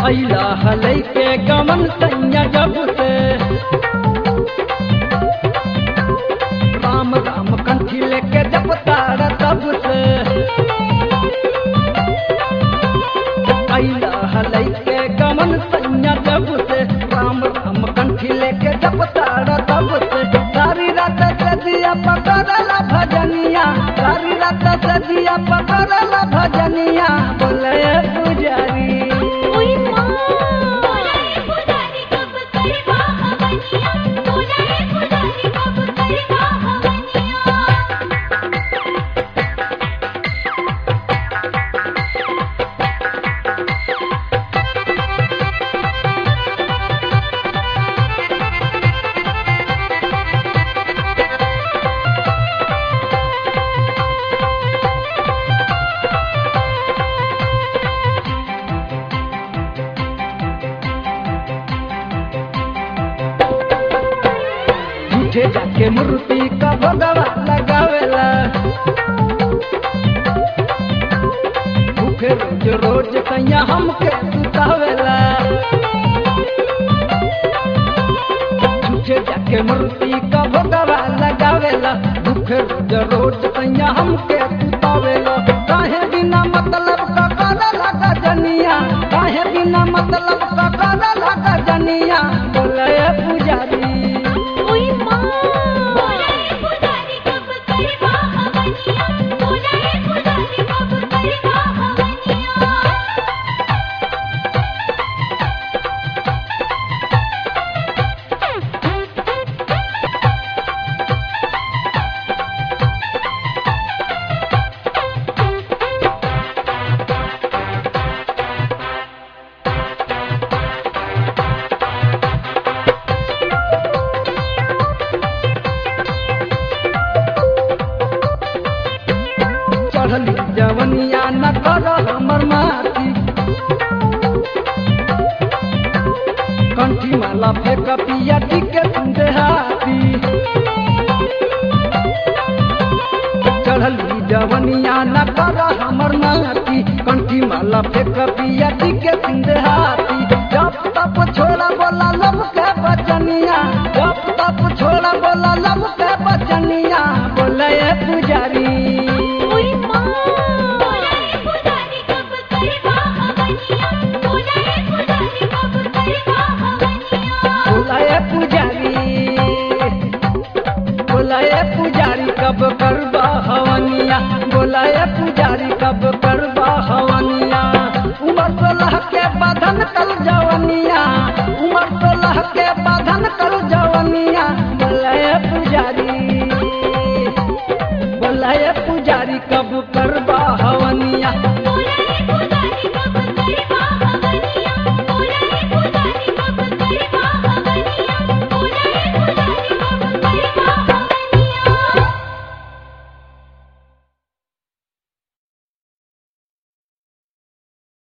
अइला हलै के गमन सैया जब से राम राम कंठी लेके जब तार तब से अइला हलै के गमन सैया जब से राम राम कंठी लेके जब तार तब से सारी रात से दिया पकड़ला भजनिया सारी रात से दिया पकड़ला भजनिया बोले पुजारी ओई माँ बोला है पुजारी कब करवा हवनिया बोला है पुजारी कब करवा हवनिया झूठे जाके मूर्ति का भगवा लगावेला भूखे रोज रोज कैया हमके सुतावेला झूठे जाके मूर्ति का भगवा लगावेला भूखे रोज रोज कैया हमके सुतावेला काहे बिना मतलब का करला गजनिया काहे बिना मतलब का करला गजनिया बोले पुजारी ओई माँ बोला है पुजारी कब करवा हवनिया बोला है पुजारी कब करवा हवनिया चढ़ली जवनिया न कर हमर माटी कंठी माला फेंक पिया टिके तुंदे हाथी चढ़ली जवनिया न कर हमर माटी कंठी माला फेंक पिया टिके तुंदे हाथी जप तप छोड़ा बोला लब के बचनिया जप तप छोड़ा बोला लब के बचनिया बोले पुजारी ओई माँ बोला है पुजारी कब करवा हवनिया बोला है पुजारी कब करवा हवनिया बोलाए पुजारी बोलाए पुजारी कब करबा हवनिया बोलाए पुजारी कब कर